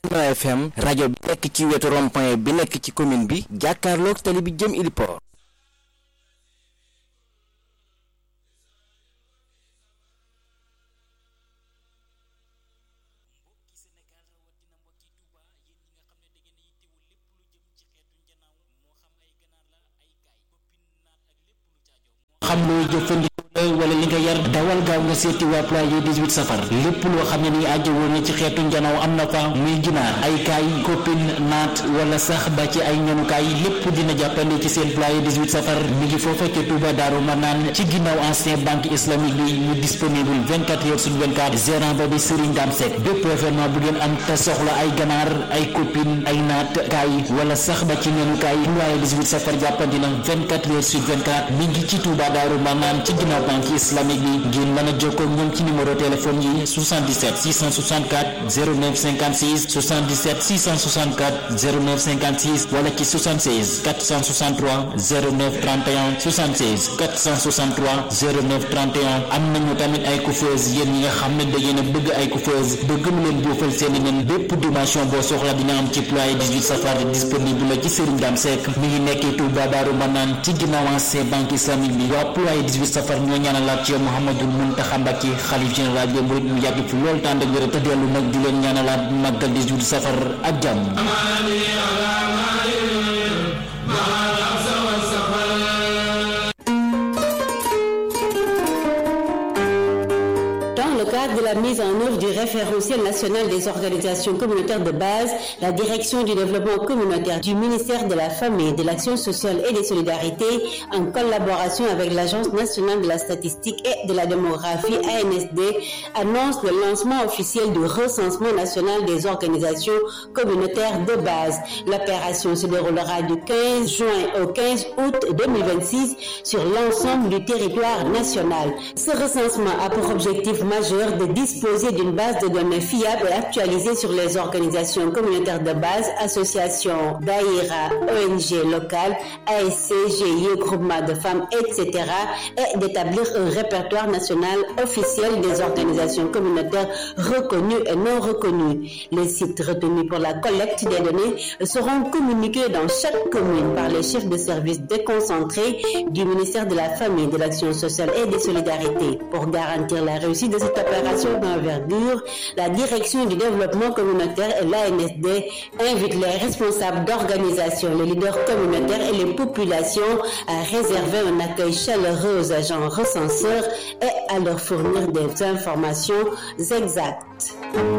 Benno FM rajo bi nekk ci wetu rond-point bi nekk ci commune bi jàkkaarloog tali bi jëm Iliport xam loo jëfandikoo la wala li nga yar dawal gaaw nga seeti waa ployer 18 safar lépp loo xam ne ni aajo woon na ci xeetu njanaw am na fa muy ginaar ay kaay koppin naat wala sax ba ci ay ñanukaay lépp dina jàppale ci seen ployer 18 safar mi ngi foofa ca Touba Daaru Manaan ci ginnaaw ancien banque islamique bi mu disponible 24 heures sur 24 gérant ba di Serigne Dame Seck bépp événement bu ngeen am te soxla ay ganaar ay koppin ay naat kaay wala sax ba ci ñanukaay ployer 18 safar jàppandi na 24 heures sur 24 mi ngi ci Touba Daaru Manaan ci ginnaaw banque islamique bi ngeen mën a jokkoo ak ñoom ci numéro téléphone yi 77 664 09 56 77 664 09 56 wala ci 76 463 09 31 76 463 09 31 am nañu tamit ay coiffeuse yéen ñi nga xam ne da ngeen a bëgg ay coiffeuse bëgg mu leen buufal seen i nen bépp dimension boo soxla dina am ci ployer 18 safar disponible la ci Serigne Dame Seck mi ngi nekkee Touba Daaru Manaan ci ginnaaw ancien banque islamique bi waa ployer 18 safar ñoo ñaanalaat ci Mouhamadul Mountakha Mbacké xalif général bi murid mu yàgg fi lool tànd ak wér te dellu nag di leen ñaanalaat màggal 18 safar ak jàmm Dans le cadre de la mise en œuvre du référentiel national des organisations communautaires de base, la direction du développement communautaire du ministère de la Famille, de l'Action sociale et des solidarités, en collaboration avec l'Agence nationale de la statistique et de la démographie ANSD, annonce le lancement officiel du recensement national des organisations communautaires de base. L'opération se déroulera du 15 juin au 15 août 2026 sur l'ensemble du territoire national. Ce recensement a pour objectif majeur de disposer d'une base de données fiable et actualisée sur les organisations communautaires de base, associations, daïra, ONG locales, ASC, GIE, groupements de femmes, etc. et d'établir un répertoire national officiel des organisations communautaires reconnues et non reconnues. Les sites retenus pour la collecte des données seront communiqués dans chaque commune par les chefs de service déconcentrés du ministère de la Famille, de l'Action sociale et des solidarités. Pour garantir la réussite de cette opération d'envergure, la direction du développement communautaire et l'ANSD invitent les responsables d'organisations, les leaders communautaires et les populations à réserver un accueil chaleureux aux agents recenseurs et à leur fournir des informations exactes.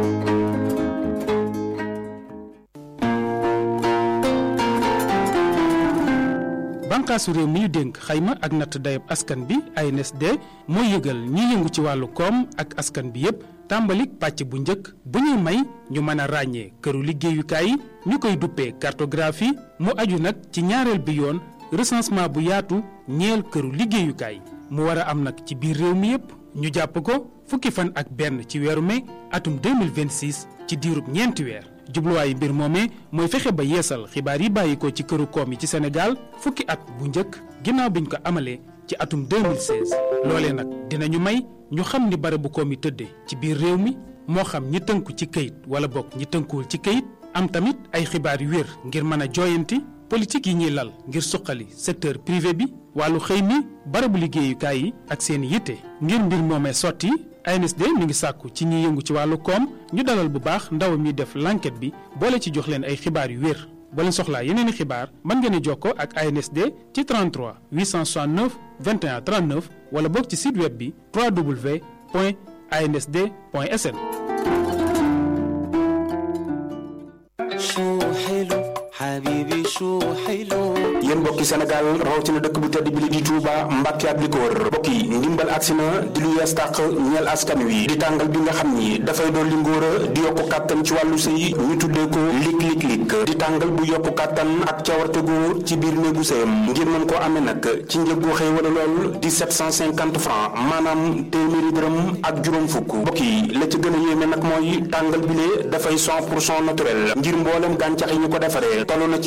bànkaasu réew mi ñu dénk xayma ak natt dayab askan bi ANSD mooy yëgal ñi yëngu ci wàllu koom ak askan bi yépp tàmbalik pàcc bu njëkk bu ñuy may ñu mën a ràññee këru liggéeyukaay yi ñu koy duppee cartographie mu aju nag ci ñaareel bi yoon recensement bu yaatu ñeel këru liggéeyukaay mu war a am nag ci biir réew mi yépp ñu jàpp ko fukki fan ak benn ci weeru mai atum 2026 ci diirub ñeenti weer jubluwaayu mbir moomee mooy fexe ba yeesal xibaar yi bàyyi ko ci këru koom yi ci Sénégal fukki at bu njëkk ginnaaw biñ ko amalee ci atum 2016 loolee nag dinañu may ñu xam ni barabu koom yi tëddee ci biir réew mi moo xam ñi tënku ci këyit wala bokk ñi tënkuwul ci këyit am tamit ay xibaar yu wér ngir mën a jooyanti politique yi ñuy lal ngir suqali secteur privé bi wàllu xëy mi barabu liggéeyukaay yi ak seen yitte ngir mbir moomee sotti ANSD mi ngi sàkku ci ñi yëngu ci wàllu koom ñu dalal bu baax ndaw mi def l'enquête bi boole ci jox leen ay xibaar yu wér boo leen soxlaa yeneen i xibaar mën ngeen a jokkoo ak ANSD ci 33 869 21 39 wala boog ci site web bi www.ansd.sn. yéen mbokki Sénégal rawatina dëkk bu tedd bi li di Touba Mbàkke ak li ko wër mbokk yi ndimbal agsi na di lu yees tàq ñeel askan wi di tàngal bi nga xam ni dafay doon li ngóor a di yokku kàttan ci wàllu sëy ñu tuddee ko lik lik lik di tàngal bu yokku kàttan ak cawarte góor ci biir néegu sëyam ngir mën koo amee nag ci njëg gu xëy wala lool di 750 francs maanaam téeméeri dërëm ak juróom fukk mbokk yi la ci gën a yéeme nag mooy tàngal bi lee dafay 100 pour cent naturel ngir mboolem gàncax yi ñu ko defaree toll na ci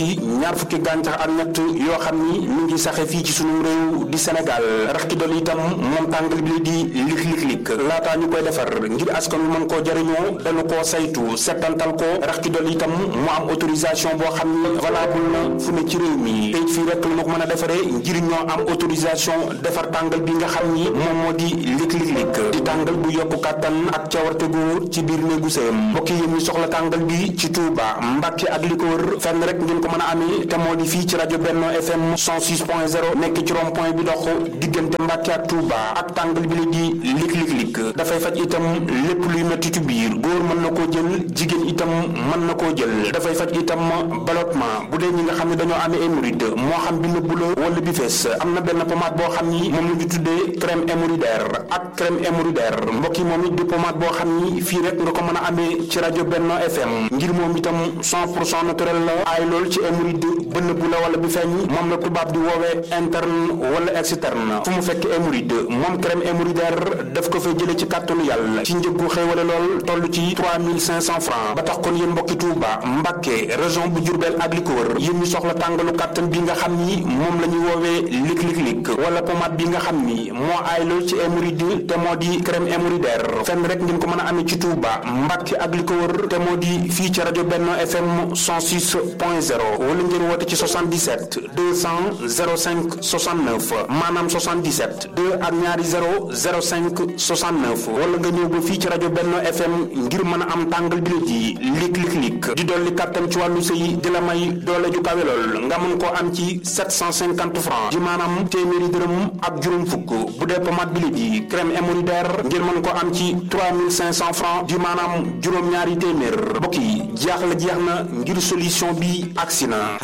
ñaar fukki gàncax ak ñett yoo xam ni mi ngi saxe fii ci sunu réew di Sénégal rax ki dolli itam moom tàngal bi di lik lik lik laataa ñu koy defar ngir askan wi mën koo jëriñoo dañu koo saytu settantal ko rax ki dolli itam mu am autorisation boo xam ni valable na fu ne ci réew mi tey fii rek la ma ko mën a defaree ngir ñoo am autorisation defar tàngal bi nga xam ni moom moo di lik lik lik di tàngal bu yokku kàttan ak cawarte gu ci biir néegu sëyam mbokk yi ñu soxla tàngal bi ci Touba Mbàkke ak li ko wër fenn rek ngeen ko mën a amee te moo di fii ci rajo Benno FM 106.0 nekk ci rond point bi dox diggante Mbàkke ak Touba ak tàngal bi la di lik lik lik dafay faj itam lépp luy metti ci biir góor mën na koo jël jigéen itam mën na koo jël dafay faj itam ballottement bu dee ñi nga xam ne dañoo amee hémorroïde moo xam bi nëbbu la wala bi fees am na benn pommade boo xam ni moom la ñu tuddee crème hémorroïdaire ak crème hémorroïdaire mbokk yi moom it di pommade boo xam ni fii rek nga ko mën a amee ci rajo Benno FM ngir moom itam 100 pour cent naturel la aay lool ci hémorroïde ba nëbbu la wala bi feeñ moom la tubaab di woowee interne wala externe fu mu fekk hémorroïde moom crème hémorroïdaire daf ko fay jële ci kàttanu yàlla ci njëggu xéewale lool toll ci 3500 francs ba tax kon yéen mbokki Touba Mbacké région bu Diourbel ak li ko wër yéen ñu soxla tàngalu kàttan bi nga xam ni moom la ñu woowee lik lik lik wala pommade bi nga xam ni moo aay lool ci hémorroïde te moo di crème hémorroïdaire fenn rek ngeen ko mën a amee ci Touba Mbacké ak li ko wër te moo di fii ci rajo Benno FM 106.0 wala ngeen woote ci 77 200 05 69 maanaam 77 2 ak ñaari 0 05 69 wala nga ñëw ba fii ci rajo Benno FM ngir mën a am tàngal bi la ji lik lik lik di dolli kàttan ci wàllu sëy di la may doole ju kawe lool nga mën koo am ci 750 francs di maanaam téeméeri dërëm ak juróom fukk bu dee pommade bi la ji crème hémorroïdaire ngir mën koo am ci 3500 francs di maanaam juróom-ñaari téeméer mbokk yi jaaxle jeex na ngir solution bi agsi na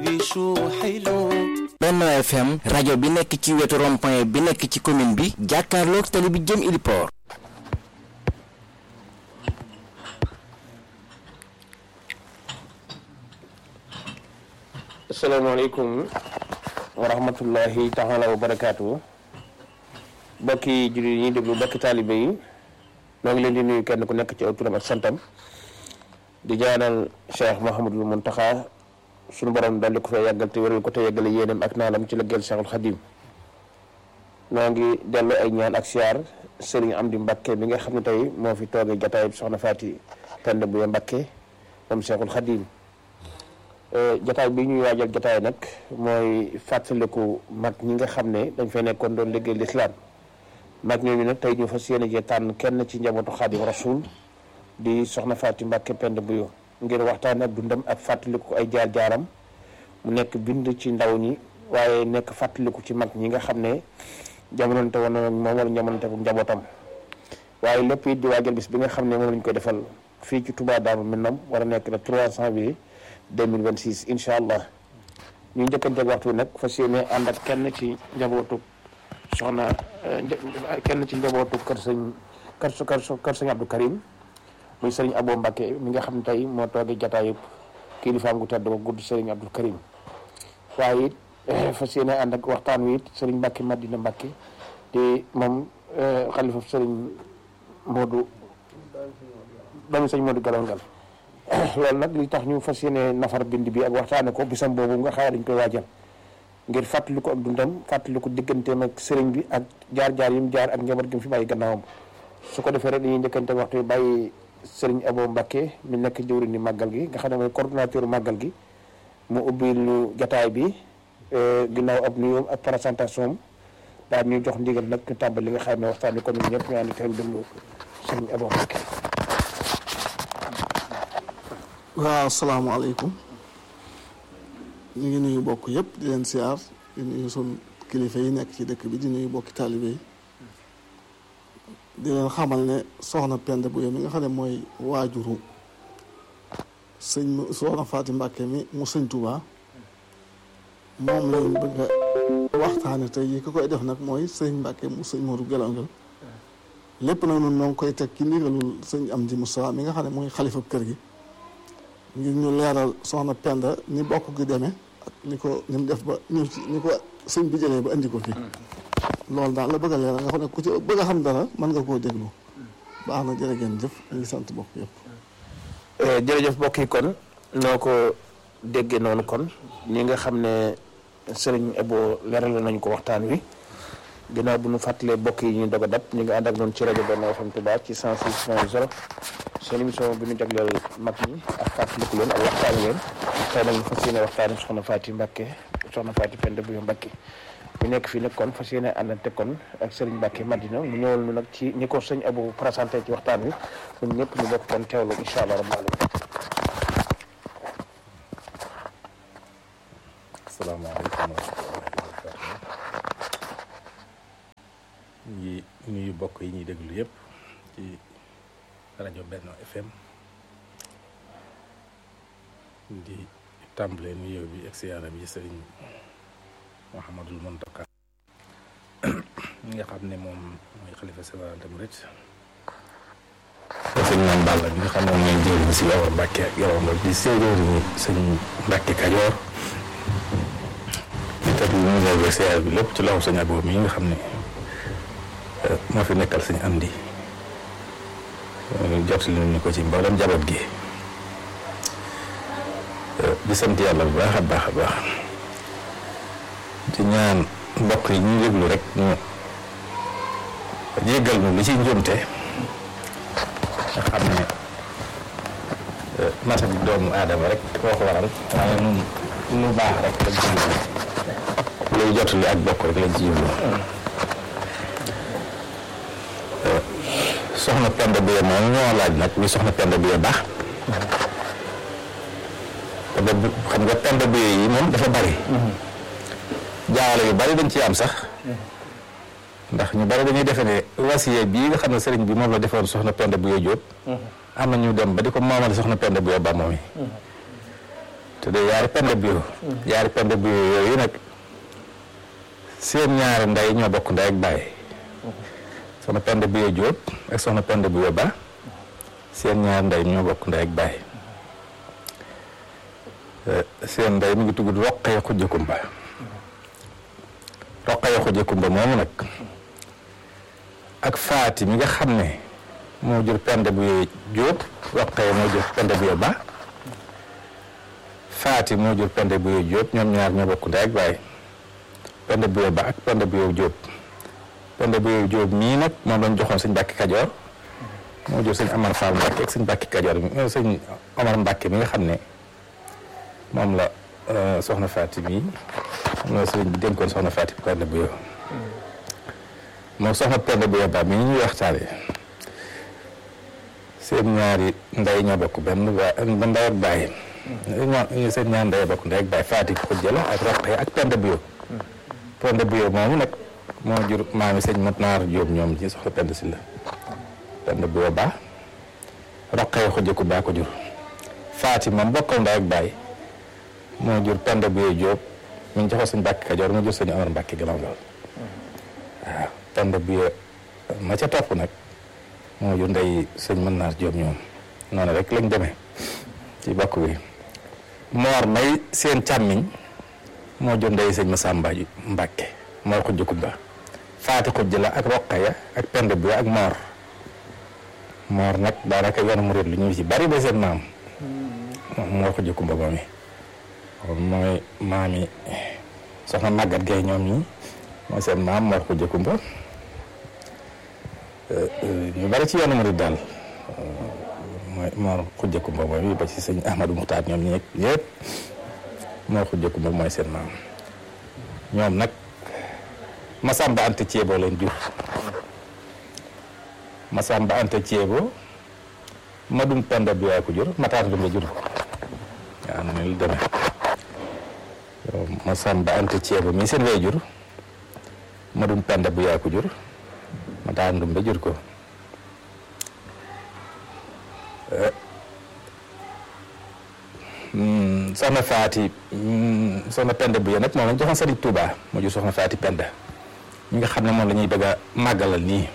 Benno FM rajo bi nekk ci wetu rond-point bi nekk ci commune bi jàkkaarloog tali bi jëm Iliport asalaamaaleykum wa rahmatullahi taala wa barakaatu bokki jullit yi ñuy déglu bokki taalibe yi noo ngi leen di nuyu kenn ku nekk ci aw turam ak santam di jaanal Cheikh Mouhamadul Muntaxa suñu borom daldi ko fee yàggal te wéral ko te yàggale yéenam ak naanam ci liggéeyal Cheikhul Xadim noo ngi dellu ay ñaan ak siyaar Serigne Amdi Mbakke bi nga xam ne tey moo fi toogee jataay soxna Faati Penda Buye Mbakke moom Cheikhul Xadim jataay bi ñuy waajal jataay nag mooy fàttaliku mag ñi nga xam ne dañ fay nekkoon doon liggéey lislaam mag ñooñu nag tey ñu fas yéene jee tànn kenn ci njabootu Xaadim Rasul di soxna Faati Mbàkke Penda Buyo ngir waxtaan ak dundam ak fàttaliku ay jaar-jaaram mu nekk bind ci ndaw ñi waaye nekk fàttaliku ci mag ñi nga xam ne jamononte woon na moom wala jamononte bu njabootam waaye lépp it di waajal bis bi nga xam ne moom lañ koy defal fii ci Touba Darou Minam war a nekk le 3 janvier 2026 incha allah ñu njëkkanteeg waxtu nag fas yéene ànd ak kenn ci njabootu soxna kenn ci njabootu kër sëñ kër kër kër sëñ Abdou Karim muy sëriñ Abo Mbacke mi nga xam ne tey moo toogee jataayub kilifaam gu tedd ko gudd sëriñ Abdou Karim waaye it fas yéene ànd ak waxtaan wi it sëriñ Mbacke Madina Mbacke te moom xalifa sëriñ Modou doomi sëñ Modou Galongal loolu nag li tax ñu fas yéene nafar bind bi ak waxtaane ko bisam boobu nga xaar dañ koy waajal ngir fàttali ko ak dundam fàttali ko digganteem ak sëriñ bi ak jaar-jaar yi mu jaar ak njaboot gi mu fi bàyyi gannaawam su ko defee rek dañuy njëkkante waxtu bi bàyyi sëriñ Abo Mbacke mi nekk jëwriñ ni màggal gi nga xam ne mooy coordonnateur màggal gi mu ubbi lu jataay bi ginnaaw ab nuyoom ak présentation am daal ñuy jox ndigal nag ñu tàmbali li nga xam ne waxtaan bi kon ñun ñëpp ñu ànd teewlu déglu sëriñ Abo Mbacke waaw asalaamaaleykum ñu ngi nuyu bokk yëpp di leen siyaar di nuyu sun kilifa yi nekk ci dëkk bi di nuyu bokki taalibe yi di leen xamal ne soxna Penda Buye mi nga xam ne mooy waajuru sëñ soxna Faati Mbàkke mi mu sëñ Tuubaa moom lañ bëgg a waxtaane tey yi ki koy def nag mooy sëñ Mbàkke mu sëñ Moodu Gelongal lépp nag nun noo ngi koy teg ci ndigalul sëñ Amdi Moussa mi nga xam ne mooy xalifa kër gi ngir ñu leeral soxna Penda ni bokk gi demee ak ni ko ni mu def ba ñëw ci ni ko sëñ bi jëlee ba indi ko fii loolu daal la bëgg a leeral nga xam ne ku ci bëgg a xam dara mën nga koo déglu baax na jërë ngeen jëf ñu ngi sant bokk yëpp jërëjëf mbokk yi kon noo ko déggee noonu kon ñi nga xam ne sëriñ Ebo leeral nañu ko waxtaan wi ginnaaw bu ñu fàttalee bokk yi ñu dog a dab ñu ngi ànd ak noonu ci rajo Benno FM Touba ci 106.0 seen émission bi ñu jagleel mag ñi ak fàttaliku leen ak waxtaani leen tey nag ñu fas yéene waxtaani soxna Faati Mbàkke soxna Faati Penda bu Mbàkke ñu nekk fii nag kon fas yéene àndante kon ak sëriñ Mbàkke Madina mu ñëwal ñu nag ci ñi ko sëñ Ebo présenté ci waxtaan wi ñun ñëpp ñu bokk kon teewlu incha allah rabbil alamin asalaamaaleykum wa rahmatulah ngi nuyu bokk yi ñuy déglu yëpp ci rajo Benno FM di tàmbalee nuyoo bi ak siyaara bi sëriñ Mouhamadul Montaka mi nga xam ne moom mooy xalifa général des mourides sëñ Mame Balla bi nga xam ne moom mooy jëriñ si Yawar Mbàkke ak Yawar Mbàkke di séeréer ñi sëñ Mbàkke Kajoor di teg lu mu ñëw siyaara bi lépp ci loxo sëñ Abo mi nga xam ne moo fi nekkal sëñ Amdi jot li ñu ko ci mboolem jaboot gi di sant yàlla bu baax a baax a baax di ñaan mbokk yi ñu déglu rek ñu jéggal ñu li ci njuumte nga xam ne mata bi doomu aadama rek koo ko waral waaye nun lu baax rek lañ ci jublu luy jot li ak bokk rek lañ ci jublu soxna Penda Biye moom ñoo laaj nag mi soxna Penda Biye baax te ba xam nga Penda Biye yi moom dafa bari jaawale yu bari dañ ci am sax ndax ñu bari dañuy defe ne wasiye bii nga xam ne sëriñ bi moom la defoon soxna Penda Biye Jóob am na ñu dem ba di ko moomale soxna Penda Biye ba moom yi te de yaari Penda Biye yaari Penda Biye yooyu nag seen ñaari ndey ñoo bokk ndey ak baay soxna Penda Biye Jóob ak soxna Penda Biye Ba seen ñaar ndey ñoo bokk ndey ak baay seen ndey mi ngi tudd Roqaya Xujja Kumba Roqaya Xujja Kumba moomu nag ak Faati mi nga xam ne moo jur Penda Biye Jóob Roqaya moo jur Penda Biye Ba Faati moo jur Penda Biye Jóob ñoom ñaar ñoo bokk ndey ak baay Penda Biye Ba ak Penda Biye Jóob Penda Biye Jóob mii nag moom lañ joxoon sëñ Mbàkke Kajoor moo jur sëñ Amar Fall Mbàkke ak sëñ Mbàkke Kajoor mi sëñ Omar Mbàkke mi nga xam ne moom la soxna Faati mii moom la sëriñ bi dénkoon soxna Faati Penda Biye moom soxna Penda Biye Ba mii ñuy waxtaane seen ñaari ndey ñoo bokk benn ba ndey ak baay ñoo seen ñaari ndey bokk ndey ak baay Faati Xujja la ak Roqaya ak Penda Biye Penda Biye moomu nag moo jur maami sëñ mat naar Jóob ñoom ci soxla Penda si la Penda Biye Ba Roqaya Xujja ku baa ko jur Faati moom bokkal ndey ak baay moo jur Penda Biye Jóob mi ngi joxoo sëñ Mbàkke Kajoor mu jur sëñ Amar Mbàkke Galaw Ndal waaw Penda Biye ma ca topp nag moo jur ndey sëñ mat naar Jóob ñoom noonu rek lañ demee ci bokk bi moor may seen càmmiñ moo jur ndey sëñ Masamba Mbàkke moor xujj kumba faati xujj la ak roqaya ak Penda Biye ak moor moor nag daanaka yoonu murit lu ñu ci bari ba seen maam moor xujj kumba moom yi mooy maam yi soxna màggat gay ñoom ñi mooy seen maam moor xujj kumba ñu bari ci yoonu murit daal mooy moor xujj kumba moom yi ba ci sëñ Ahmadou Muxtaar ñoom ñi ñëpp moor xujj kumba mooy seen maam ñoom nag Masamba Anta Ceebo leen jur Masamba Anta Ceebo Madum Penda Biye ko jur Matar Ndumbe jur waaw noonu la demee Masamba Anta Ceebo mii seen way jur Madum Penda Biye ko jur Matar Ndumbe jur ko soxna Faati soxna Penda Biye nag moom lañ joxoon Sëriñ Tuuba moo jur soxna Faati Penda ñi nga xam ne moom la ñuy bëgg a màggalal nii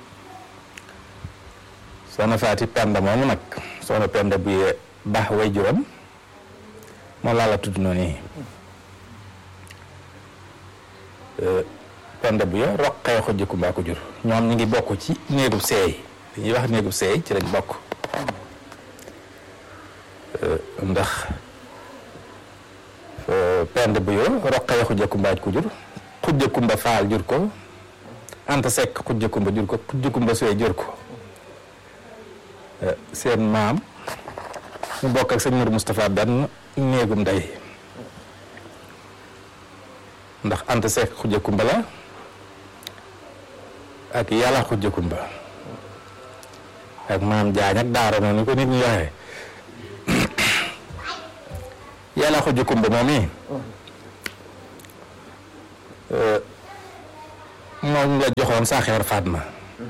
soxna Faati Penda moomu nag soxna Penda Biye baax way juram moom laa la tudd noonu nii Penda Biye Roqaya Xujja Kumba ko jur ñoom ñu ngi bokk ci néegub seey dañuy wax néegub seey ci lañ bokk ndax pend bu yo roqaya xujja kumbaaj ko jur xujja kumba faal jur ko anta sekk xujja kumba jur ko xujja kumba suwe jur ko seen maam mu bokk ak sëñ Mourou Moustapha benn néegum ndey ndax anta sekk xujja kumba la ak yàlla xujja kumba ak maam jaañ ak daaro noonu ni ko nit ñi waxee yàlla xujja kumba moom yi moom la joxoon saaxeer Fatma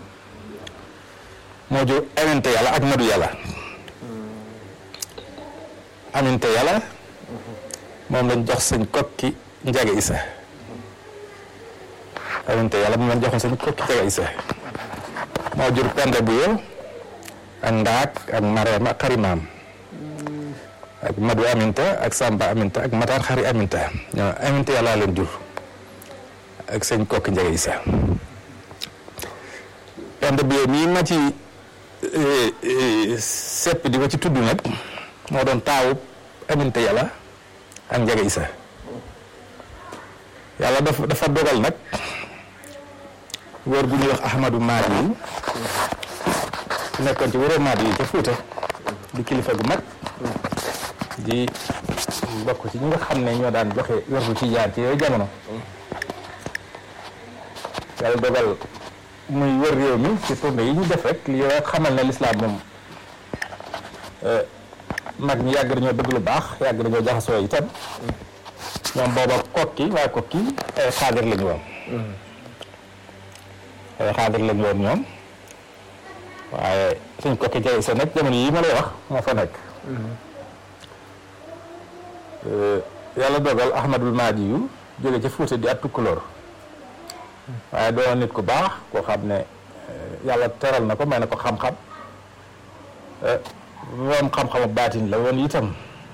moo jur aminte yàlla ak madu yàlla aminte yàlla moom lañ jox sëñ kokki njaga isa aminte yàlla moom lañ joxoon sëñ kokki njaga isa moo jur pende bu yow ak ndaak ak mareem ak xarimaam ak madu aminta ak samba aminta ak mataan xari aminta ñoo aminte yàlla leen jur ak sëñ kokki njaga isa pende bu yow mii ma ci sepp di ko ci tudd nag moo doon taawu aminte yàlla ak njaga isa yàlla dafa dafa dogal nag góor gu ñuy wax ahmadu maadi yi nekkoon ci wëroo maadi yi ca fuuta di kilifa gu mag di bokk ci ñi nga xam ne ñoo daan joxe werdu ci jaar ci yooyu jamono yàlla dogal muy wër réew mi ci tournée yi ñu def rek li yoo xamal ne lislaam moom mag ñi yàgg nañoo bëgg lu baax yàgg nañoo jaxasoo itam ñoom booba kokki waaye kokki ay xaadir lañu woon ay xaadir lañu woon ñoom waaye suñ kokki jay sa nag jamono yi ma lay wax moo fa nekk yàlla dogal ahmadul maadi yu jóge ca Fuuta di at tukkulóor waaye doon nit ku baax koo xam ne yàlla teral na ko may na ko xam-xam moom xam-xamu baatin la woon itam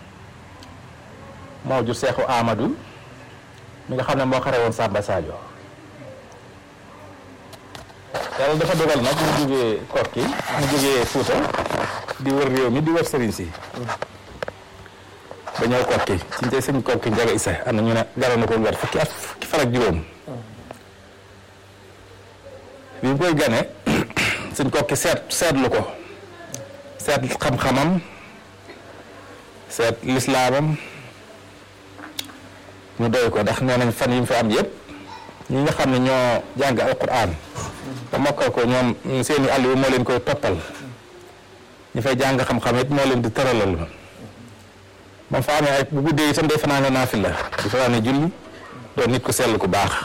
moo jur seexu Amadou mi nga xam ne moo xare woon Samba Sadio yàlla dafa dogal nag mu jógee kokki mu jógee Fuuta di wër réew mi di wër sëriñ si ba ñëw kokki ci njëy sëñ kokki njaga isa am na ñu ne garoon na ko weer fukki at fukki fan ak juróom bi mu koy gane sëñ kokki seet seetlu ko seet xam-xamam seet lislaamam ñu doy ko ndax nee nañ fan yi mu fi am yëpp ñi nga xam ne ñoo jàng alquran ba mokkal ko ñoom seeni àll moo leen koy toppal ñu fay jàng xam-xam it moo leen di tëralal moom fa amee ay bu guddee itam day fanaane naafila di fanaane julli doon nit ku sell ku baax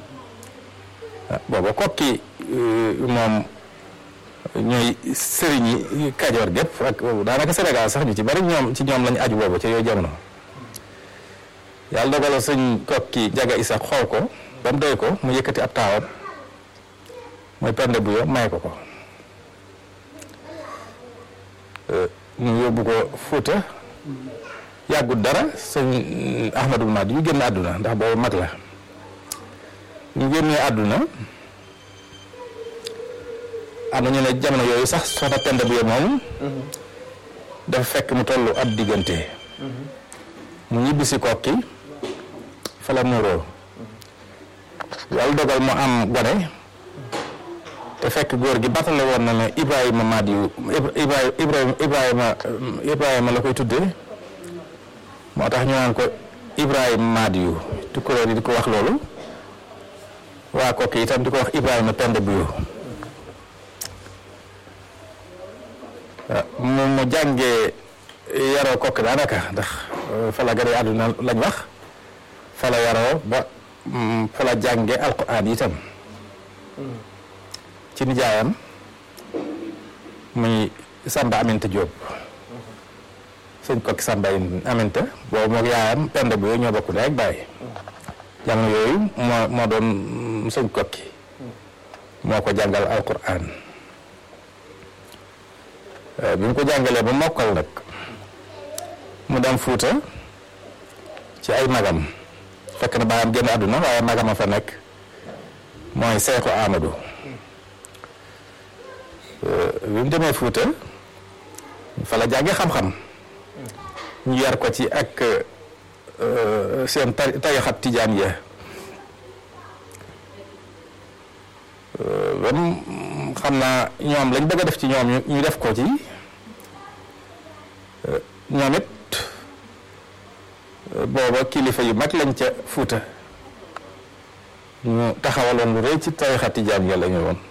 booba kokki moom ñooy sëriñ yi kajoor gépp ak daanaka Sénégal sax ñu ci bari ñoom ci ñoom lañu aju boobu ca yooyu jamono yàlla dogaloo sëñ kokki jaga isa xool ko ba mu doy ko mu yëkkati ab taawam mooy pende bu yo may ko ko mu yóbbu ko Fuuta yàggut dara sëñ Ahmadul Mahdi yu génn àdduna ndax boobu mag la ñu génnee àdduna am na ñu ne jamono yooyu sax soxna pende bu yo moomu dafa fekk mu tollu ab diggante mu ñibbisi kokki fa la muuroo yàlla dogal mu am gone te fekk góor gi batale woon na ne Ibrahima Madiou Ibrahima Ibrahima Ibrahima la koy tuddee moo tax ñu naan ko Ibrahima Madiou tukkuloor yi di ko wax loolu waa kokki itam di ko wax Ibrahima Penda Buyo mu mu jàngee yaroo kokki daanaka ndax fa la gane àdduna lañ wax fa la yaroo ba fa la jànge alquran itam ci nijaayam muy Samba Aminta Diop sëñ kokki Samba Aminta boobu moog yaayam penda bu yooyu ñoo bokk ndey ak baay jamono yooyu moo moo doon sëñ kokki moo ko jàngal alquran bi mu ko jàngalee ba mokkal nag mu dem Fuuta ci ay magam fekk na baayam génn àdduna waaye magam a fa nekk mooy Seexu Amadou bi mu demee Fuuta fa la jàngee xam-xam ñu yar ko ci ak seen tari tarixab tijaan ya bam xam naa ñoom lañ bëgg a def ci ñoom ñu def ko ci ñoom it booba kilifa yu mag lañ ca Fuuta ñu taxawaloon lu rëy ci tarixa tijaan ya la ñu woon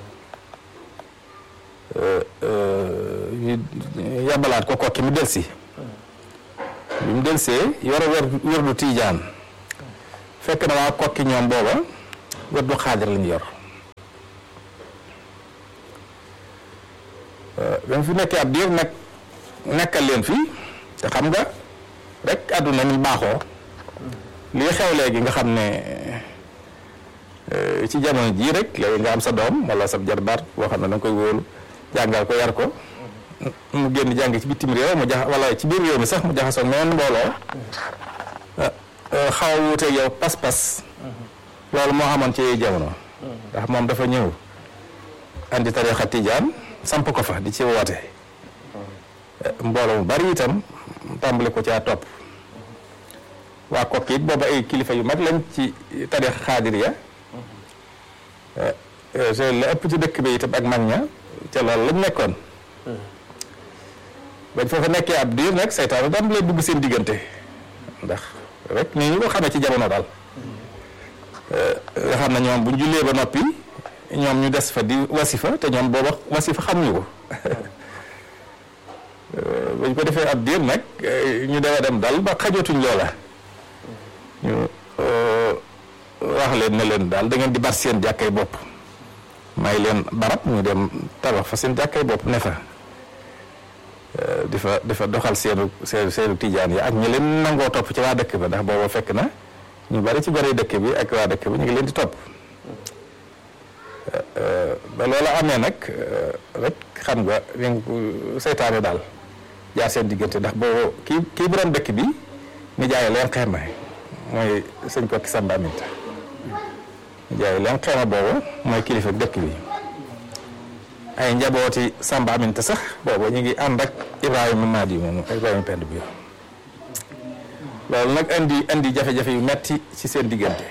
ñu yabalaat ko kokki mu delsi bi mu delsee yor wér wérdu tijaan fekk na waa kokki ñoom booba wérdu xaadir lañu yor ba mu fi nekkee ab diir nag nekkal leen fi te xam nga rek àdduna ni baaxoo lii xew léegi nga xam ne ci jamono jii rek léegi nga am sa doom wala sa jarbaat boo xam ne da nga koy wóolu jàngal ko yar ko mu génn jàng ci bitim réew mu jax wala ci biir réew mi sax mu jaxasoo meen mbooloo xaw a wuuteeg yow pas-pas loolu moo amoon ci jamono ndax moom dafa ñëw andi tarixa tijaan samp ko fa di ci woote mbooloo mu bari itam tàmbali ko caa topp waa kokki it booba ay kilifa yu mag lañ ci tarix xaadir ya te la ëpp ci dëkk bi itam ak mag ña ca loolu lañ nekkoon bañ foofa nekkee ab diir nag seytaane daan lay dugg seen diggante ndax rek ni ñu ko xamee ci jamono daal nga xam ne ñoom bu ñu jullee ba noppi ñoom ñu des fa di wasifa te ñoom booba wasifa xamuñu ko bañ ko defee ab diir nag ñu dewa dem dal ba xajootuñ loola ñu wax leen ne leen daal da ngeen di bar seen jàkkay bopp may leen barab ñu dem tabax fa seen jàkkay bopp ne fa di fa di fa doxal seenu seenu seenu tijaan yi ak ñi leen nangoo topp ci waa dëkk ba ndax booba fekk na ñu bari ci bari dëkk bi ak waa dëkk bi ñu ngi leen di topp ba loola amee nag rek xam nga seytaane daal jaar seen diggante ndax boobu kii kii borom dëkk bi ni jaay leen xeema mooy sëñ Kokki Samba Aminta ni jaay leen xeema boobu mooy kilifa dëkk bi ay njabooti Samba Aminta sax boobu ñu ngi ànd ak Ibrahima Madi moomu Ibrahima Pend bi loolu nag indi indi jafe-jafe yu metti ci seen diggante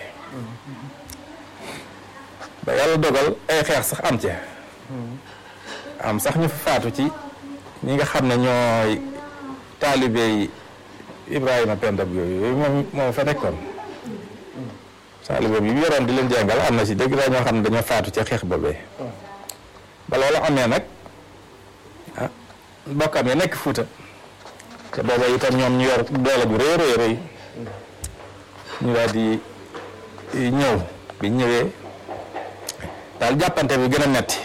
ba yàlla dogal ay xeex sax am ca am sax ñu fa faatu ci ñi nga xam ne ñooy taalibe yi Ibrahima Penda bi yooyu moom moom fa nekkoon taalibe bi bi yoroon di leen jàngal am na ci dëgg la ñoo xam ne dañoo faatu ca xeex boobee ba loolu amee nag ah bokkam ya nekk Fuuta te booba itam ñoom ñu yor doole bu rëy rëy rëy ñu daal di ñëw bi ñëwee daal jàppante bi gën a metti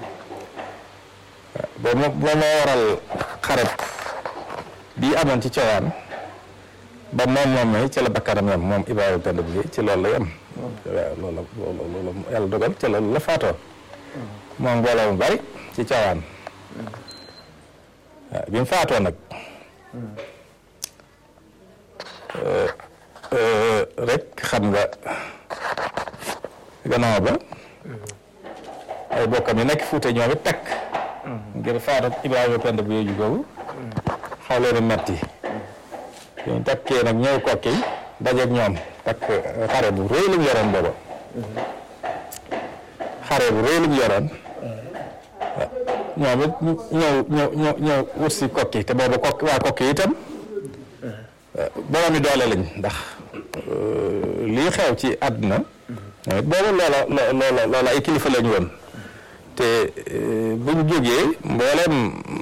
boo ma boo ma waral xareb bii amoon ci cowaan ba moom moomee ci la bakkanam yam moom Ibrahima Pend bi ci loolu la yam waaw loolu la loolu yàlla dogal ci loolu la faatoo moom mbooloo mu bari ci cowaan waaw bi mu faatoo nag rek xam nga gannaaw ba ay bokkam yi nekk Fuuta ñoom it takk ngir faatu Ibrahima Pend bu yooju googu xaw leen a metti ñu takkee nag ñëw kokki dajeeg ñoom takk xare bu rëy lañu yoroon booba xare bu rëy lañu yoroon ñoom it ñëw ñëw ñëw ñëw wut si kokki te booba kokki waa kokki itam boroomi doole lañ ndax lii xew ci àdduna ñoom it booba loola loola loola ay kilifa lañu woon te bu ñu jógee mbooleem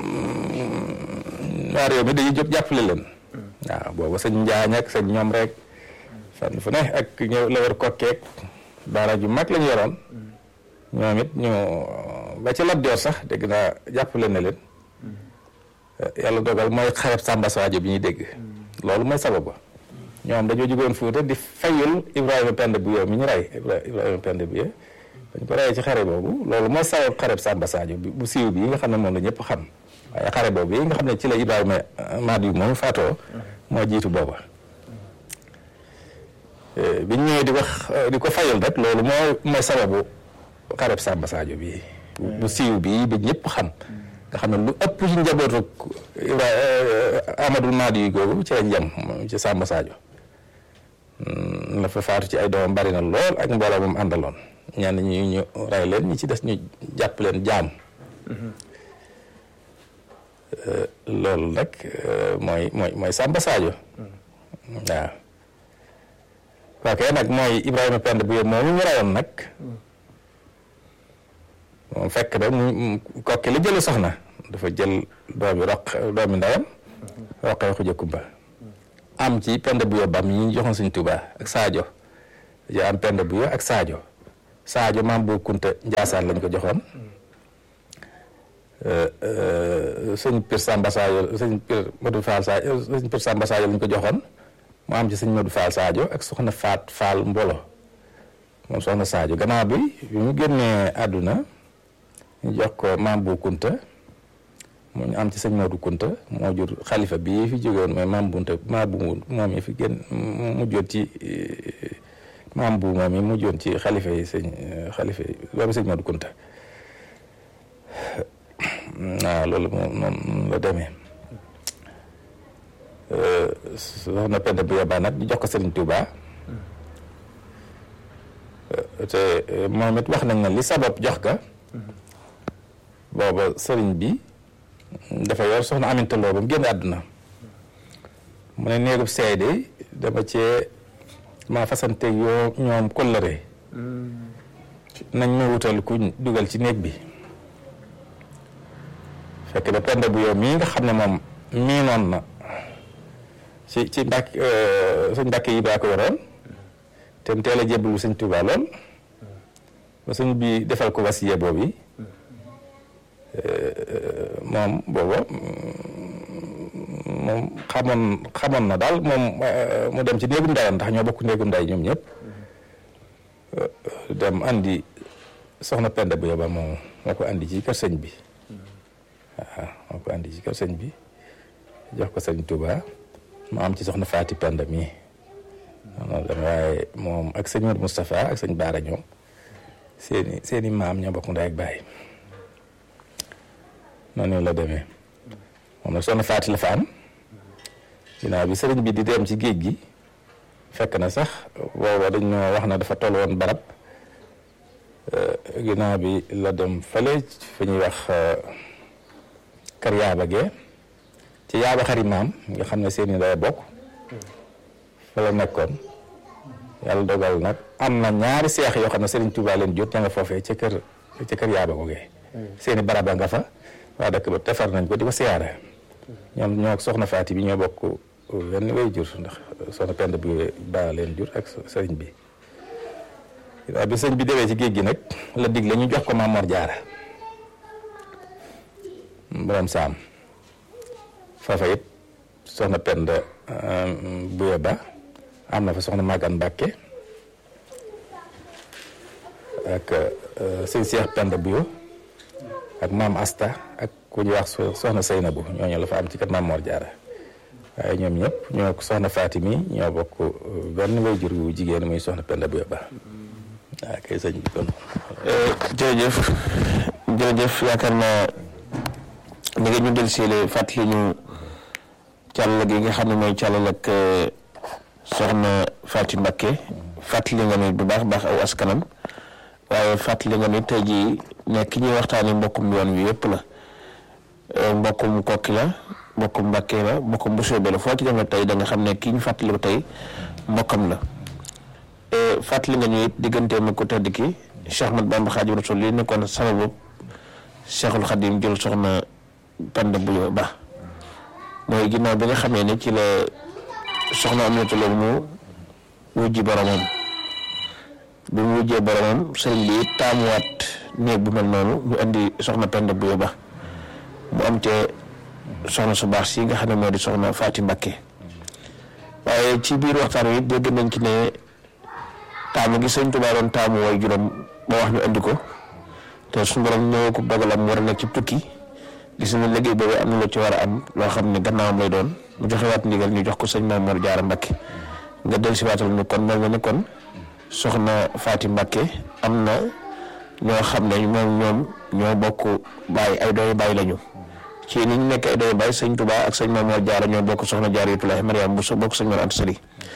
waa réew mi dañuy jóg jàppale leen waaw booba sëñ Njaañ ak sëñ ñoom rek fan fu ne ak ñëw la war kokkeek daara ju mag lañu yoroon ñoom it ñu ba ci Lat Joor sax dégg naa jàppale na leen yàlla dogal mooy xareb Samba Sadio bi ñuy dégg loolu mooy sabab ba ñoom dañoo jógoon Fuuta di fayul Ibrahima Pend bu yow mi ñu rey Ibrahima Pend bu yow dañ ko reyee ci xare boobu loolu mooy sabab xareb Samba Sadio bi bu siiw bi nga xam ne moom la ñëpp xam waaye xare boobu yi nga xam ne ci la Ibrahima Madi yu moom faatoo moo jiitu booba biñ ñëwee di wax di ko fayal rek loolu mooy mooy sababu xareb Samba Sadio bi bu siiw bi ba ñëpp xam nga xam ne lu ëpp ci njabootu Ibrahima Amadou Madi yu googu ci lañ jëm ci Samba Sadio la fa faatu ci ay doomam bari na lool ak mbooloo moom àndaloon ñenn ñi ñu rey leen ñi ci des ñu jàpp leen jaam loolu nag mooy mooy mooy Samba Sadio waaw kooke nag mooy Ibrahima Penda bu yób moom mu rayoon nag moom fekk na mu kokki li jëli soxna dafa jël doomi roq doomi ndeyam roqee xuja kumba am ci Penda bu yób bam yi ñu joxoon Sëñ Tuubaa ak Sadio yo am Penda bu yób ak Sadio Sadio maam bu Kunta Njaasaan lañ ko joxoon sëñ Pir Samba Sadio sëñ Pir Modou Fall Sadio sëñ Pir Samba Sadio lañ ko joxoon mu am ci sëñ Modou Fall Sadio ak soxna Faat Fall Mbolo moom soxna Sadio gannaaw bi bi mu génnee àdduna ñu jox ko maam bu Kunta mu ñu am ci sëñ Modou Kunta moo jur xalifa bii fi jógewoon mooy maam bunta maam bu moom yi fi génn mu jot ci maam bu moom yi mu joon ci xalifa yi sëñ xalifa yi doomi sëñ Modou Kunta waaw loolu moom noonu la demee soxna Penda bu yebaa nag ñu jox ko Serigne Touba te moom it wax nañ na li sabab jox ka booba sëriñ bi dafa yor soxna Aminta Lo ba mu génn àdduna mu ne néegub seede dama cee ma fasante yoo ñoom kóllëre nañ ma wutal kuñ dugal ci néeg bi fekk na Penda bu yow mii nga xam ne moom mii noon na ci ci mbàkk sëñ mbàkk yi daa ko yoroon te mu teel a jébbalu sëñ Tuubaa lool ba sëñ bi defal ko wasiye boobu yi moom booba moom xamoon xamoon na daal moom mu dem ci néegum ndeyam ndax ñoo bokk néegum ndey ñoom ñëpp dem andi soxna Penda bu yoba moom moo ko andi ci kër sëñ bi waaw moo ko andi ci kër sëñ bi jox ko sëñ Touba mu am ci soxna Faati Penda mii noonu dem waaye moom ak sëñ Modou Moustapha ak sëñ Baara ñoom seeni seeni maam ñoo bokk ndey ak baay noonu la demee moom nag soxna Faati la fa am ginnaaw bi sëriñ bi di dem ci géej gi fekk na sax booba dañ ñoo wax na dafa toll woon barab ginnaaw bi la dem fële fi ñuy wax kër yaaba gee ci yaaba xari maam nga xam ne seeni day bokk fa la nekkoon yàlla dogal nag am na ñaari seex yoo xam ne Serigne Touba leen jot ña nga foofee ca kër ca kër yaaba googee seeni baraba nga fa waa dëkk ba defar nañ ko di ko siyaare ñoom ñoo soxna Faati bi ñoo bokk benn way jur ndax soxna Penda bi baa leen jur ak sëriñ bi waaw bi sëñ bi demee ci géej gi nag la digle ñu jox ko Maam Mor Jaara borom saam foofa it soxna Penda buye ba am na fa soxna Magan Mbàkke ak sëñ Seex Penda buyo ak maam Asta ak ku ñuy wax soxna Seynabu ñooñu la fa am ci kër Maam Mor Jaara waaye ñoom ñëpp ñoo ko soxna Fatimi ñoo bokk benn way jur wu jigéen muy soxna Penda buye ba waaw kay sëñ bi kon jërëjëf jërëjëf yaakaar naa ni nga ñu del siile fàttali ñu càll gi nga xam ne mooy càllal ak soxna Faati Mbakke fàttali nga ni bu baax baax aw askanam waaye fàttali nga ni tey jii nekk ñuy waxtaani mbokkum yoon wi yëpp la mbokkum kokki la mbokkum Mbakke la mbokkum bu soobee la foo ci demee tey da nga xam ne kii ñu fàttali ko tey mbokkam la fàttali nga ñu it digganteem ak ko tedd ki Cheikh Ahmad Bamba Xaadimu Rasuul li nekkoon sababu Cheikhul Xadim jël soxna Penda Buyo Ba mooy ginnaaw bi nga xamee ne ci la soxna Aminata Lo mu wujji boromam bi mu wujjee boromam sëriñ bi taamuwaat néeg bu mel noonu ñu indi soxna Penda Buyo Ba mu am te soxna su baax si nga xam ne moo di soxna Faati Mbakke waaye ci biir waxtaan wi dégg nañ ci ne taamu gi sëñ Tuubaa doon taamu way juróom ba wax ñu andi ko te suñu borom ñëw ko dogalam war a nekk ci tukki gis na liggéey boobu am na lu ci war a am loo xam ne gannaawam lay doon mu joxe waat ndigal ñu jox ko sëñ Maam Mor Jaara Mbakke nga del si waatal ni kon mel na ni kon soxna Faati Mbakke am na ñoo xam ne moom ñoom ñoo bokk bàyyi ay dooyu bàyyi lañu ci ni ñu nekk ay dooyu bàyyi sëñ Tuubaa ak sëñ Maam Mor Jaara ñoo bokk soxna Jaaratullaahi Mariam bu so bokk sëñ Mor Anta Sali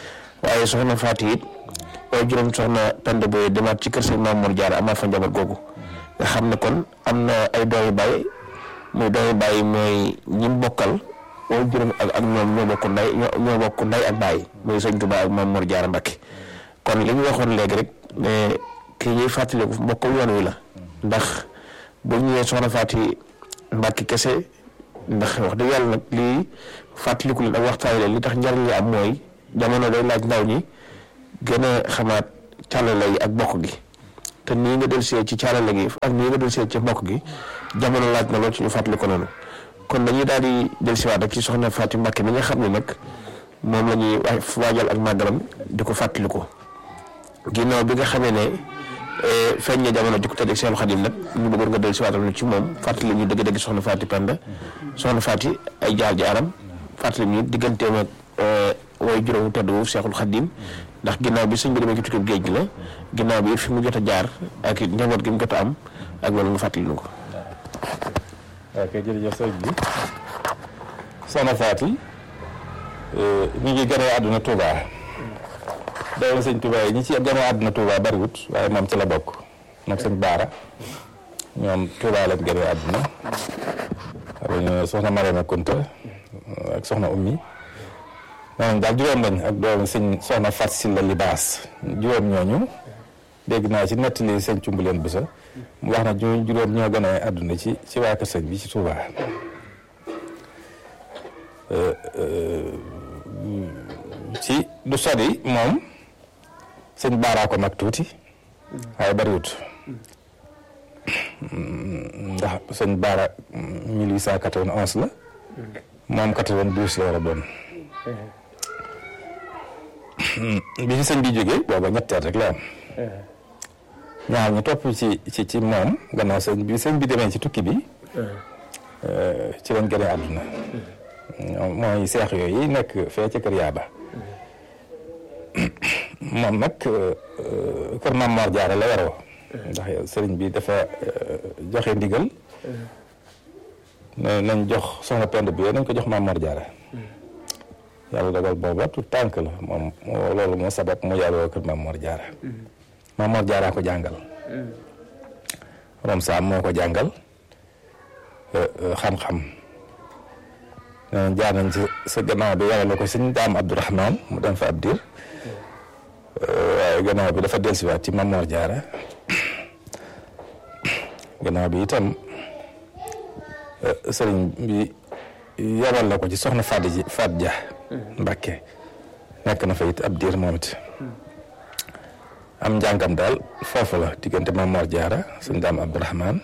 waaye soxna Faati it waaye juróom soxna Penda Boye demaat ci kër sëñ Mamour Diarra amaat fa njaboot googu nga xam ne kon am na ay doomi baay muy doomi baay mooy ñi bokkal waaye juróom ak ak ñoom ñoo bokk nday ñoo bokk nday ak baay muy sëñ Touba ak Mamour Diarra Mbacké kon li ñu waxoon léegi rek ne kii ñuy fàttaliku bokkal yoon wi la ndax bu ñu nee soxna Faati Mbacké kese ndax wax dëgg yàlla nag lii fàttaliku leen ak waxtaan leen li tax njariñ li am mooy jamono day laaj ndaw ñi gën a xamaat càllale yi ak bokk gi te nii nga dellusee ci càllale gi ak nii nga dellusee ci bokk gi jamono laaj na lool ci ñu fàttali ko noonu kon dañuy daal di dellusiwaat rek ci soxna Faati Mbacké mi nga xam ne nag moom la ñuy waajal ak màggalam di ko fàttaliku ginnaaw bi nga xamee ne feeñ na jamono di ko tëdd ak Seexul Xadim nag ñu bëggoon nga dellusiwaatal ñu ci moom fàttali ñu dëgg-dëgg soxna Faati Penda soxna Faati ay jaar jaaram fàttali ñu digganteem ak way juróomu tedd wu Seexul Xadim ndax ginnaaw bi sëñ bi demee ci tukkib géej gi la ginnaaw bi fi mu jot a jaar ak njaboot gi mu jot a am ak loolu nga fàttali ñu ko. ok jërëjëf sëñ bi soxna Faati mi ngi gën a àdduna Touba doomu sëñ Touba yi ñi ci gën a àdduna Touba bariwut waaye moom ci la bokk moom sëñ Baara ñoom Touba lañ gën a àdduna xam soxna Mariama Kunta ak soxna Ummi maanaam daal juróom lañ ak doomu sëñ soxna Fat Silla Libaas juróom ñooñu dégg naa ci nettali sëñ Cumbuleen Busa mu wax na ñu juróom ñoo gën a àdduna ci ci waa kër sëñ bi ci Touba ci du sori moom sëñ Baara ko mag tuuti waaye bariwut ndax sëñ Baara 1891 la moom 92 la war a doon bi fi sëñ bi jógee booba ñetteel rek la am ñaar ñu topp ci ci ci moom gannaaw sëñ bi sëñ bi demee ci tukki bi ci lañ gënee àdduna mooy seex yooyu nekk fee ca kër yaaba moom nag kër Maam Mor Jaara la waroo ndax sëriñ bi dafa joxe ndigal nañ jox soxna Penda bi nañ ko jox Maam Mor Jaara yàlla dogal booba tout tànk la moom loolu moo sabab mu yàlla kër Maam Mor Jaara Maam Mor Jaara ko jàngal rom saam moo ko jàngal xam-xam jaar nañ ci sa gannaaw bi yàlla la ko sëñ daam Abdourahman mu dem fa ab diir waaye gannaaw bi dafa dellusiwaat ci Maam Mor Jaara gannaaw bi itam sëriñ bi yabal la ko ci soxna Faat ji Faat Ja Mbàkke nekk na fa it ab diir moom it am njàngam daal foofu la diggante Maam Mor Jaara sëñ daam Abdourahman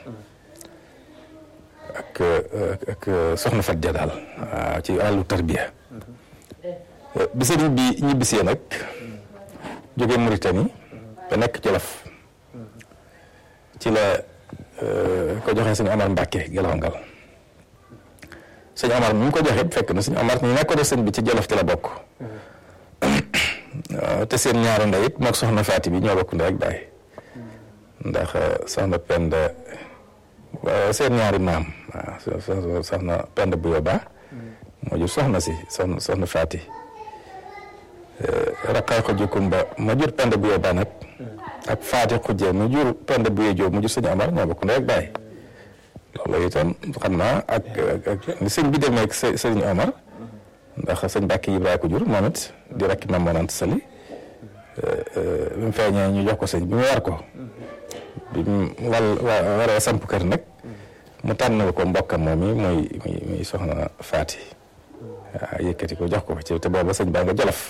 ak ak soxna Faat Ja daal waaw ci wàllu tarbiya bi sëriñ bi ñibbisee nag jóge Mauritanie ba nekk Jolof ci la ko joxee sëñ Omar Mbàkke Gelongal sëñ Omar mi ngi ko joxe fekk na sëñ Omar ñi nekk ko def sëñ bi ci Jolof ci la bokk te seen ñaari ndey it mook soxna Faati bi ñoo bokk ndey ak baay ndax soxna Penda seen ñaari maam waaw soxna Penda bu yóbba moo jur soxna si soxna soxna Faati raqay ko jukumba ma jur Penda bu yóbba nag ak Faati xujje mu jur Penda bu yóbba mu jur sëñ Omar ñoo bokk ndey ak baay loolu itam xam naa ak ak ni sëñ bi demee ak sëñ Omar ndax sëñ Bàkki Ibrahima ko jur moom it di rakki Maam Mor Anta Sali bi mu feeñee ñu jox ko sëñ bi mu war ko bi mu wal waree samp kër nag mu tànnal ko mbokkam moom mi muy muy soxna Faati waaw yëkkati ko jox ko ci te booba sëñ baa nga Jolof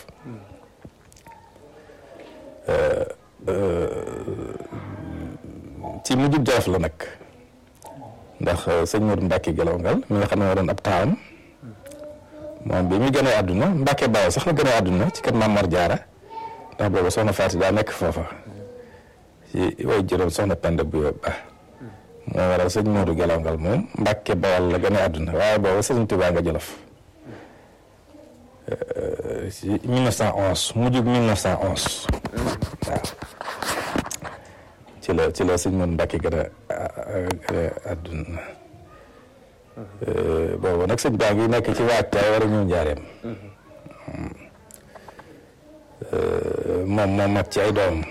ci mujjub Jolof la nag ndax sëñ Modou Mbacke Gelongal mi nga xam ne moo doon ab taawam moom bi muy gënee àdduna Mbacke Baye sax la gënee àdduna ci kër Maam Mor Jaara ndax booba soxna Faati daa nekk foofa ci way juróom soxna Penda bu ba moo waral sëñ Modou Gelongal moom Mbacke Bawal la gënee àdduna waaye booba sëñ Tuubaa nga Jolof ci 1911 mujjug 1911 waaw ci la ci la sëñ Modou Mbacke gën a gën a àdduna boobu nag sëñ baa ngi nekk ci waajtaay war a ñëw njaareem moom moo mag ci ay doomam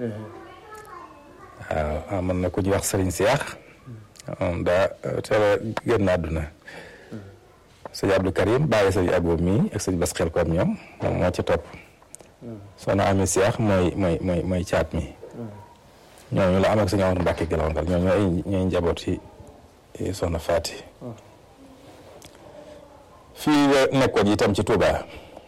waaw amoon na ku ñuy wax sëriñ Seex moom daa teel a génn àdduna sëñ Abdou Karim bàyyi sëñ Abo mii ak sëñ Bas xel koom ñoom moom moo ci topp soxna Ami Seex mooy mooy mooy mooy caat mi ñooñu la am ak sëñ Amar Mbàkke Gelongal ñooñu ay ñooy njaboot ci soxna Faati fii la nekkoon itam ci Touba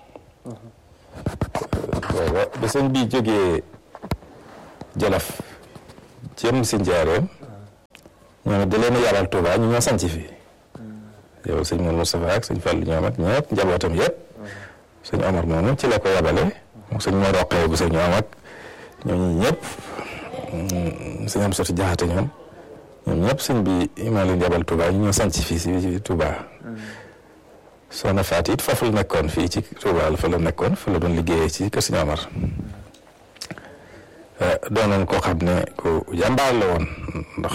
booba ba sëñ bi jógee Jolof jëm si njaareem ñoom da leen a yàllal Touba ñu ñoo sanc fi yow sëñ Mourou Moustapha ak sëñ Fallou ñoom ak ñëpp njabootam yëpp sëñ Omar moomu ci la ko yabale moom sëñ moo roqee bu sëñ ñoom ak ñooñu ñëpp sëñ am soti jaxate ñoom ñoom ñëpp sëñ bi moo leen yabal Touba ñu ñoo sanc fii si Touba soxna Faati it foofu la nekkoon fii ci Touba la fa la nekkoon fa la doon liggéeyee ci kër sëñ Omar doonoon koo xam ne ku jàmbaar la woon ndax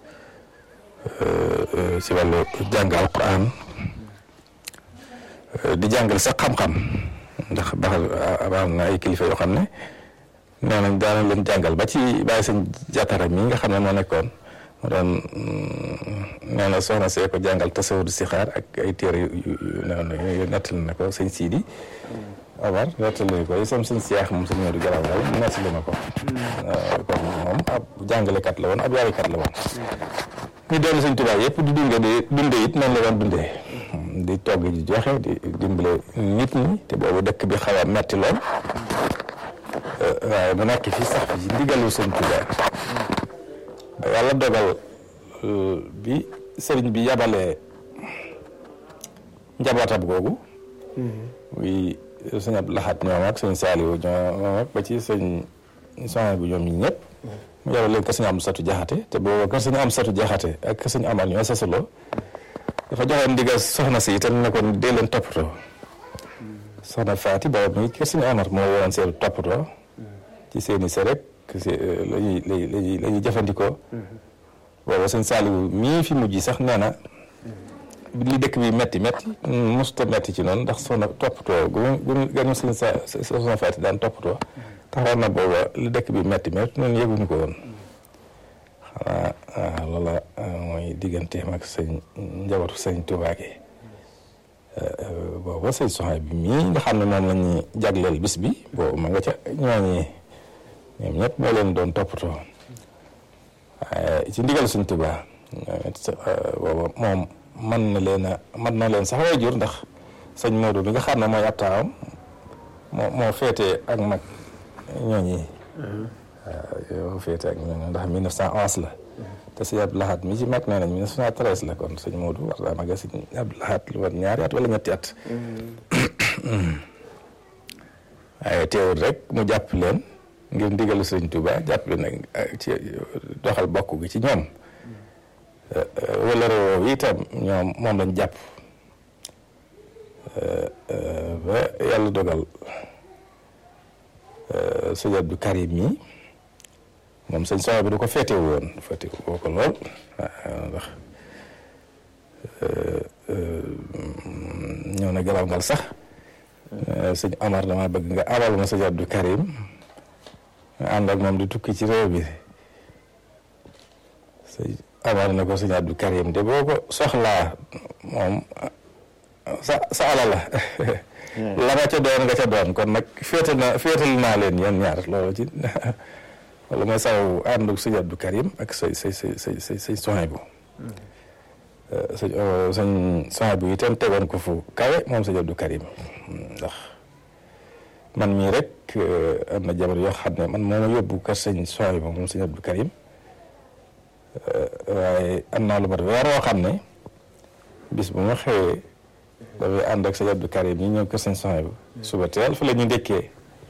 ci wàllu jàng alquran di jàngal sax xam-xam ndax baax am na ay kilifa yoo xam ne nee nañ daana leen jàngal ba ci bàyyi sëñ jàttara mi nga xam ne moo nekkoon mu doon nee na soxna see ko jàngal tasawudu sixaar ak ay téere yu yu nettali na ko sëñ Sidi Omar nettali ko sam sëñ Seex moom sëñ Modou Galaw mu nettali na ko kon moom ab jàngalekat la woon ab yaarikat la woon ñu doon sëñ Tuubaa yëpp di dunde di dunde it noonu la doon dundee di togg di joxe di dimbale nit ñi te boobu dëkk bi xaw a metti lool waaye mu nekk fii sax fi ndigalu sëñ Tuubaa ba yàlla dogal bi sëriñ bi yabalee njabootam googu muy sëñ Abdou Lahad ñoom ak sëñ Saliou ñoom ak ba ci sëñ soxna bu ñoom ñi ñëpp mu yabal leen kër sëñ am satu jaxate te boobu kër sëñ am satu jaxate ak kër sëñ amal ñoo sasaloo dafa joxe ndigal soxna si itam ne ko dee leen toppatoo soxna Faati boobu mi kër sëñ Amar moo woon seen toppatoo ci seeni se rek la ñuy la ñuy la ñuy jëfandikoo boobu sëñ Saliou mii fi mujj sax nee na li dëkk bi metti metti musta metti ci noonu ndax soxna toppatoo gu gu ganu sëñ sa soxna Faati daan toppatoo taxawoon na booba li dëkk bi metti metti noonu yëguñu ko woon xanaa waaw loola mooy digganteem ak sëñ njabootu sëñ Tuubaa gi booba sëñ soxna bi mii nga xam ne moom la ñuy jagleel bis bi boobu ma nga ca ñooñi ñoom ñëpp moo leen doon toppatoo waaye ci ndigal sëñ Tuubaa booba moom mën na leen a mën na leen sax way jur ndax sëñ Modou bi nga xam ne mooy ab taawam moo moo féetee ak mag ñooñi waaw yow féete ak ñooñu ndax 1911 la te sëñ Abdou Lahad mi ci mag nee nañ 1913 la kon sëñ Modou war daa maga sëñ Abdou Lahad lu war ñaari at wala ñetti at waaye teewul rek mu jàpp leen ngir ndigalu sëñ Touba jàpp leen nag ci doxal bokk gi ci ñoom wala réew itam ñoom moom lañ jàpp ba yàlla dogal sëñ Abdou Karim mi moom sëñ soxna bi du ko féete woon féete woo ko lool ndax ñëw na galaw ngal sax sëñ Amar dama bëgg nga abal ma sëñ Abdou Karim nga ànd ak moom di tukki ci réew bi sëñ Amar na ko sëñ Abdou Karim de boo ko soxlaa moom sa sa ala la la nga ca doon nga ca doon kon nag féetal na féetal naa leen yéen ñaar loolu ci wala mooy saw àndu sëñ Abdou Karim ak say say say say say say soxna bu sëñ sëñ soxna bu itam tegoon ko fu kawe moom sëñ Abdou Karim ndax man mii rek am na jabar yoo xam ne man moo ma yóbbu kër sëñ soxna bu moom sëñ Abdou Karim waaye am naa lu mat weer woo xam ne bis bu ma xëyee dafay ànd ak sëñ Abdou Karim ñi ñëw kër sëñ soxna bu suba teel fa la ñu ndekkee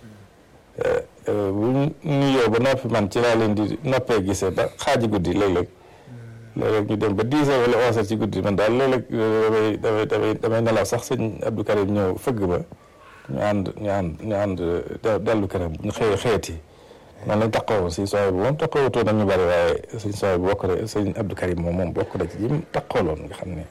bu nuyoo ba noppi man ci laa leen di noppee gisee ba xaaji guddi léeg-léeg léeg-léeg ñu dem ba dix heures wala onze heures ci guddi man daal léeg-léeg damay damay damay nelaw sax sëñ Abdou Karim ñëw fëgg ba ñu ànd ñu ànd ñu ànd dellu këram ñu xëy xëyati man lañ taxawoon si sooy bu moom taxawutoo nañu bari waaye sëñ sooy bu bokk na sëñ Abdou Karim moom moom bokk na ci jim taxawloon nga xam ne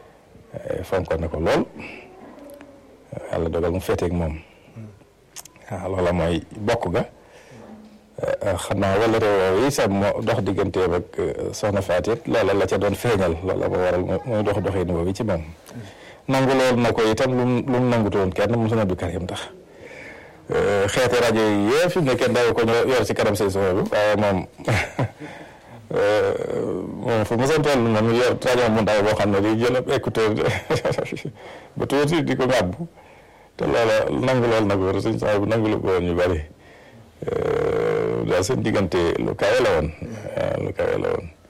fonkoon na ko lool yàlla dogal mu féeteeg moom waaw loola mooy bokk ga xam naa wala réew yi sax moo dox digganteem ak soxna Fatou loola la ca doon feeñal loola moo waral mooy dox doxin boobu ci moom nangu loolu na ko itam lu mu lu mu nangutoon kenn mu Abdou Karim tax xeeti rajo yi yëpp fi mu ne kenn daaw ko yor ci kanam say soxla bi waaye moom moom fu mu seen toll moom yor rajo mu ndaw boo xam ne di jël ab écouteur ba tuuti di ko ŋàbbu te loola nangu loolu nag war suñ sax bu nangu lu ko woon ñu bari daal seen diggante lu kawe la woon lu kawe la woon